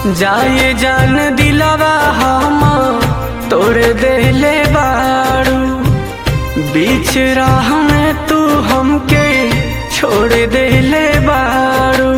जाए जान दिलवा हम तोड़ देले बारू बीच राह में तू हमके छोड़ देले बारू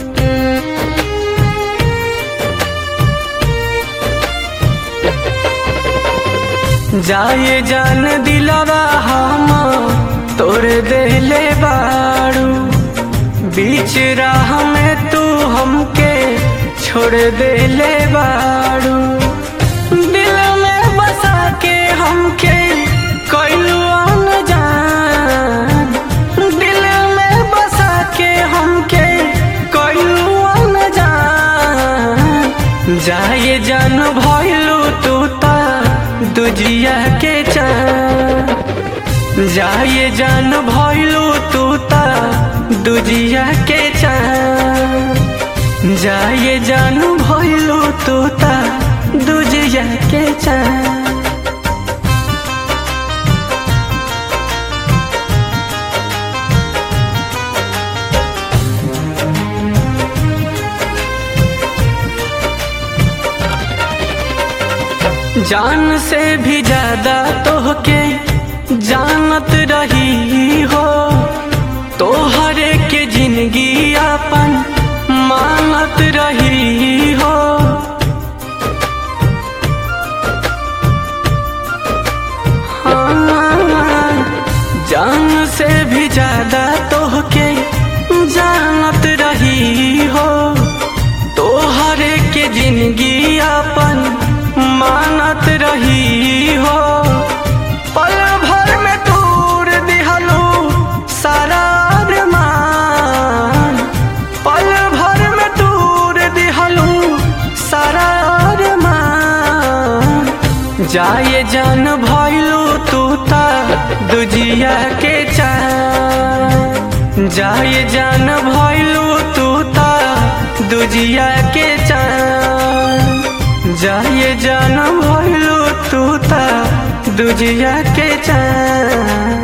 जाए जान दिलवा हम तोड़ देले बारू बीच राह में तू हमके छोड़ देले बारू दिल में बसा के हमके कैलू जान दिल में बसा के हमके कैलू जान जाए जान भइलू तू ता दुजिया के चान जाए जान भइलू तू ता दुजिया के चान जाए जान भइलू तू ता दुजिया के चान जान से भी ज्यादा तोहके जानत रही हो तोहरे के जिंदगी अपन मानत रही हो हाँ, जान से भी ज्यादा तोहके जानत रही हो तोहरे के जिंदगी अपन मानत रही हो पल भर में तूर दिहलू सारा अरमान पल भर में तूर दिहलू सारा अरमान जाए जान भइलू तू ता दुजिया के चान जाए जान भइलू तू ता दुजिया के चान जाए जान भइलू तू ता दुजिया के चान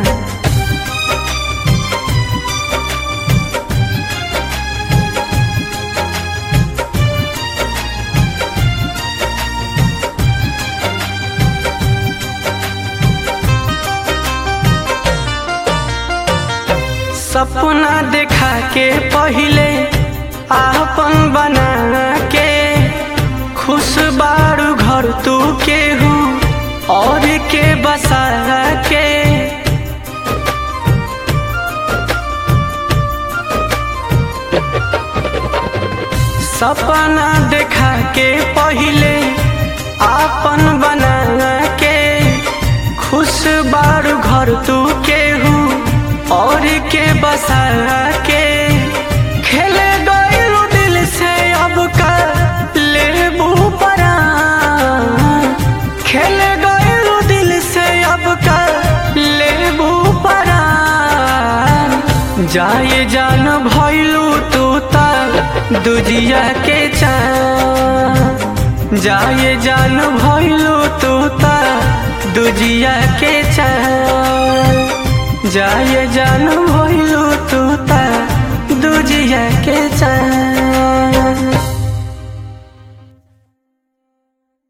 सपना देखा के पहिले आपन बना के खुश बारू घर तू के हूँ और के बसा के सपना देखा के पहिले आपन बना के खुश बारू घर तू के हूँ और के बसा के खेले गयू दिल से अब कर लेबू परा खेले गयू दिल से अब कर लेबू परा जाए जान भइलू तू तक दुजिया के चान जाए जान भइलू तू तक दुजिया के चान जाए जान भइलू तू ता